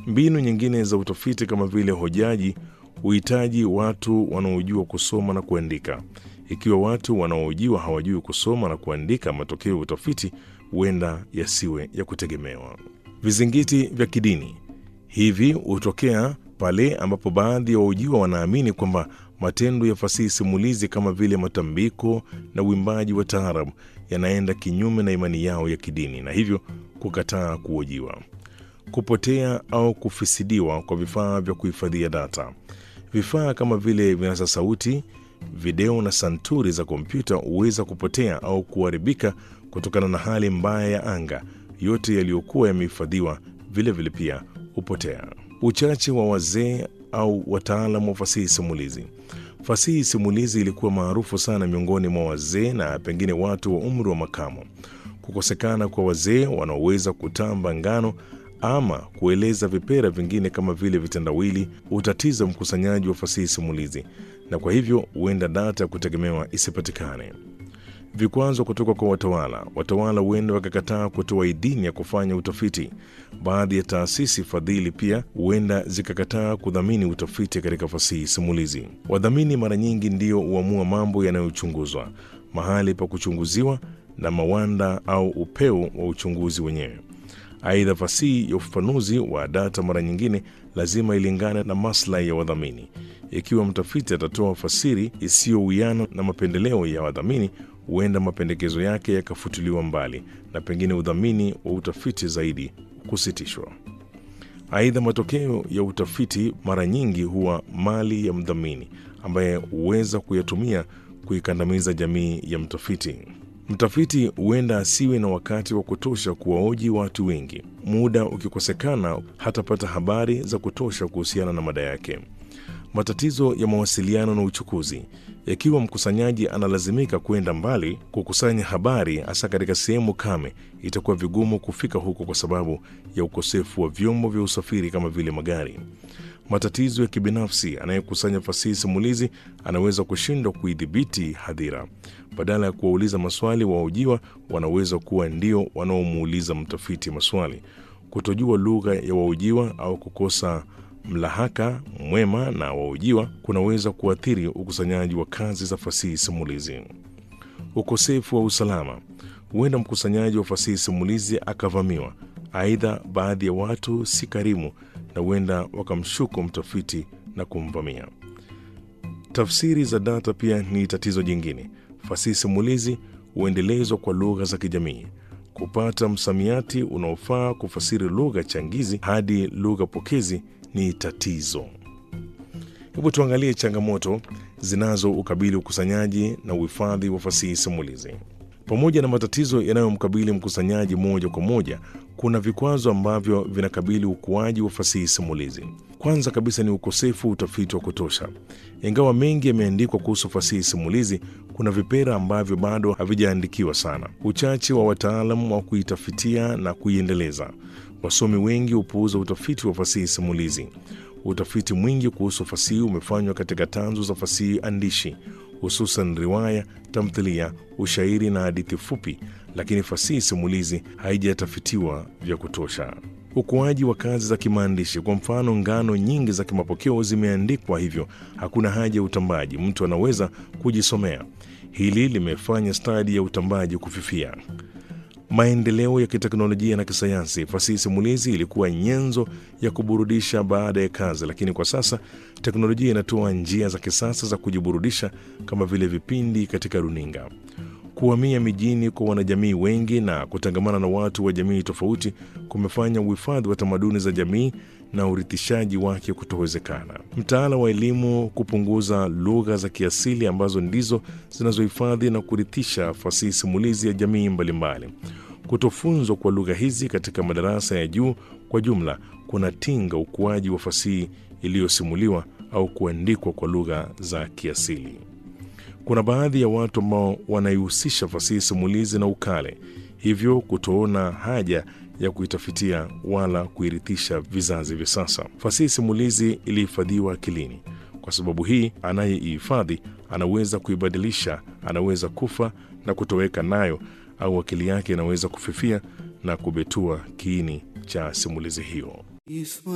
Mbinu nyingine za utafiti kama vile hojaji huhitaji watu wanaojua kusoma na kuandika. Ikiwa watu wanaohojiwa hawajui kusoma na kuandika, matokeo ya utafiti huenda yasiwe ya kutegemewa. Vizingiti vya kidini hivi hutokea pale ambapo baadhi ya wahojiwa wanaamini kwamba matendo ya fasihi simulizi kama vile matambiko na uimbaji wa taarabu yanaenda kinyume na imani yao ya kidini na hivyo kukataa kuhojiwa. Kupotea au kufisidiwa kwa vifaa vya kuhifadhia data. Vifaa kama vile vinasa sauti, video na santuri za kompyuta huweza kupotea au kuharibika kutokana na hali mbaya ya anga. Yote yaliyokuwa yamehifadhiwa vilevile pia hupotea. Uchache wa wazee au wataalamu wa fasihi simulizi. Fasihi simulizi ilikuwa maarufu sana miongoni mwa wazee na pengine watu wa umri wa makamo. Kukosekana kwa wazee wanaoweza kutamba ngano ama kueleza vipera vingine kama vile vitendawili hutatiza mkusanyaji wa fasihi simulizi, na kwa hivyo huenda data ya kutegemewa isipatikane. Vikwazo kutoka kwa watawala. Watawala huenda wakakataa kutoa idhini ya kufanya utafiti. Baadhi ya taasisi fadhili pia huenda zikakataa kudhamini utafiti katika fasihi simulizi. Wadhamini mara nyingi ndio huamua mambo yanayochunguzwa, mahali pa kuchunguziwa na mawanda au upeo wa uchunguzi wenyewe. Aidha, fasihi ya ufafanuzi wa data mara nyingine lazima ilingane na maslahi ya wadhamini. Ikiwa mtafiti atatoa fasiri isiyowiana na mapendeleo ya wadhamini, huenda mapendekezo yake yakafutiliwa mbali na pengine udhamini wa utafiti zaidi kusitishwa. Aidha, matokeo ya utafiti mara nyingi huwa mali ya mdhamini ambaye huweza kuyatumia kuikandamiza jamii ya mtafiti. Mtafiti huenda asiwe na wakati wa kutosha kuwaoji watu wengi. Muda ukikosekana, hatapata habari za kutosha kuhusiana na mada yake. Matatizo ya mawasiliano na uchukuzi. Ikiwa mkusanyaji analazimika kwenda mbali kukusanya habari, hasa katika sehemu kame, itakuwa vigumu kufika huko kwa sababu ya ukosefu wa vyombo vya usafiri kama vile magari. Matatizo ya kibinafsi. Anayekusanya fasihi simulizi anaweza kushindwa kuidhibiti hadhira. Badala ya kuwauliza maswali, wahojiwa wanaweza kuwa ndio wanaomuuliza mtafiti maswali. Kutojua lugha ya wahojiwa au kukosa mlahaka mwema na wahojiwa kunaweza kuathiri ukusanyaji wa kazi za fasihi simulizi. Ukosefu wa usalama. Huenda mkusanyaji wa fasihi simulizi akavamiwa. Aidha, baadhi ya watu si karimu na huenda wakamshuku mtafiti na kumvamia. Tafsiri za data pia ni tatizo jingine. Fasihi simulizi huendelezwa kwa lugha za kijamii. Kupata msamiati unaofaa kufasiri lugha changizi hadi lugha pokezi ni tatizo. Hebu tuangalie changamoto zinazo ukabili ukusanyaji na uhifadhi wa fasihi simulizi. Pamoja na matatizo yanayomkabili mkusanyaji moja kwa moja, kuna vikwazo ambavyo vinakabili ukuaji wa fasihi simulizi. Kwanza kabisa ni ukosefu wa utafiti wa kutosha. Ingawa mengi yameandikwa kuhusu fasihi simulizi, kuna vipera ambavyo bado havijaandikiwa sana. Uchache wa wataalamu wa kuitafitia na kuiendeleza. Wasomi wengi hupuuza utafiti wa fasihi simulizi. Utafiti mwingi kuhusu fasihi umefanywa katika tanzu za fasihi andishi, hususan riwaya, tamthilia, ushairi na hadithi fupi, lakini fasihi simulizi haijatafitiwa vya kutosha. Ukuaji wa kazi za kimaandishi. Kwa mfano, ngano nyingi za kimapokeo zimeandikwa, hivyo hakuna haja ya utambaji, mtu anaweza kujisomea. Hili limefanya stadi ya utambaji kufifia. Maendeleo ya kiteknolojia na kisayansi. Fasihi simulizi ilikuwa nyenzo ya kuburudisha baada ya kazi, lakini kwa sasa teknolojia inatoa njia za kisasa za kujiburudisha kama vile vipindi katika runinga. Kuhamia mijini kwa wanajamii wengi na kutangamana na watu wa jamii tofauti kumefanya uhifadhi wa tamaduni za jamii na urithishaji wake kutowezekana. Mtaala wa elimu kupunguza lugha za kiasili ambazo ndizo zinazohifadhi na kurithisha fasihi simulizi ya jamii mbalimbali. Kutofunzwa kwa lugha hizi katika madarasa ya juu kwa jumla kunatinga ukuaji wa fasihi iliyosimuliwa au kuandikwa kwa lugha za kiasili. Kuna baadhi ya watu ambao wanaihusisha fasihi simulizi na ukale, hivyo kutoona haja ya kuitafitia wala kuirithisha vizazi vya sasa. Fasihi simulizi ilihifadhiwa akilini. Kwa sababu hii, anayeihifadhi anaweza kuibadilisha, anaweza kufa na kutoweka nayo, au akili yake inaweza kufifia na kubetua kiini cha simulizi hiyo.